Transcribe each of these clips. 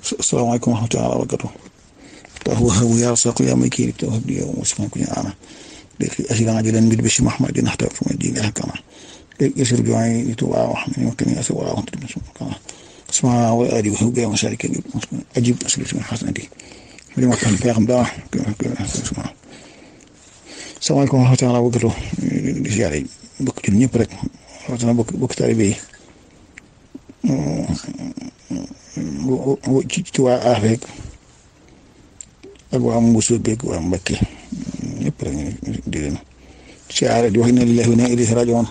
asalaamaaleykum wa rahmatulah wa barakatuh وهو يرزق يا مكير توهب لي واسمع كل أنا أجل عاجلا بالبشر محمد نحتاج في الدين الحكمة يسر جوعي يتوعى وحمني وكني أسوى وأنت اسمع وآلي وهو جاي مشارك أجيب أسئلة من حسنتي لما كان في أخم داه اسمع السلام عليكم ورحمة الله وبركاته di siyaare bokk ci ñëpp rek rawatina bokk bokk taalibe yi ci ci waa Afek ak waa Mbuusu beeg waa Mbakke ñëpp rek di leen siyaare di wax inna lillahi wa inna ilayhi raaji'uun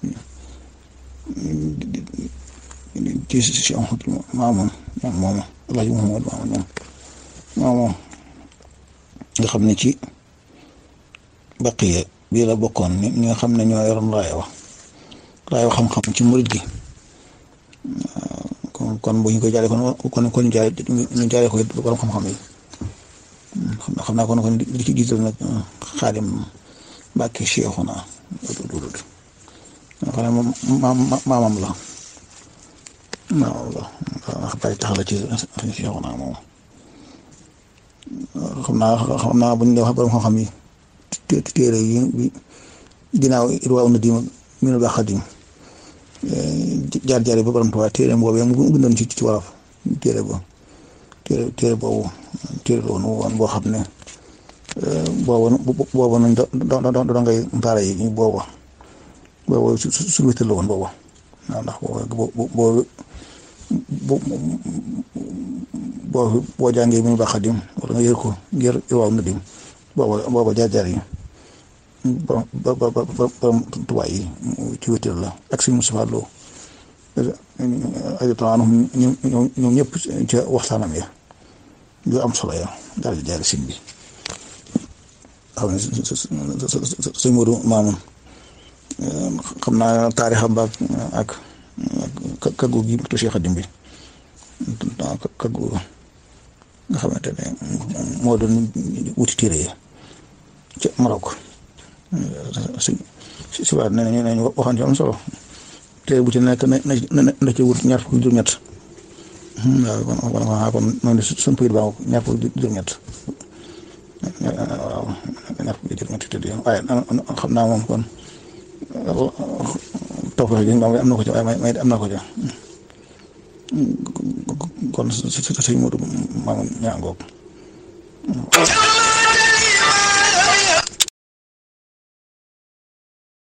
ci si Ahmadu Maamun moom moom Alaaji Muhammad Maamun moom moom moom nga xam ne ci baqiya bii la bokkoon ñi nga xam ne ñoo yoroon raaya wa raaya wa xam-xam ci murid gi kon kon bu ñu ko jaaree kon kon kon ñu jaaree ñu jaaree ko borom xam-xam yi xam naa kon kon li ci jiital nag xaadim Mbàkke Seexuna dudud xam ne moom maamam la maamam la ndax bàyyi tax la ci Seexuna moom xam naa xam naa bu ñu dee wax borom xam-xam yi téere yi bi ginnaaw irwaa una dim minul baax xadim jaar jaar ba borom Tuubaa téere boobu mu bindoon ci ci wolof téere ba téere téere boobu téere la woon woon boo xam ne boobu boobu nañ do do ngay mbaara yi boobu boobu su su wétal la woon boobu waaw ndax boobu boobu boo boo jàngee minul baax xadim wala nga yër ko yër irwaa una dim booba booba jaar-jaar yi borom borom tubaay yi ci wétal la ak suñu Mustafaa Lo ajota anhum ñoom ñëpp ca waxtaanam ya yu am solo ya daal di jaari sin bi xam ne sëñ Moodu Maamun xam naa taarixam ba ak kaggu gi tu Cheikh Xadim bi kaggu nga xamante ne moo doon wuti téere yi ca Maroc si si waat nee nañu nee nañu waxoon ci am solo téere bu ci nekk na na na ci wut ñaar fukki juróom-ñett waaw kon kon kon noonu suñu pëyit baa ñaar fukki juróom-ñett waaw ñaar fukki juróom-ñett te waaye xam naa moom kon toog ji am na ko ci waaye may am na ko ci kon si si si Moodu Maamun ñaa ngoog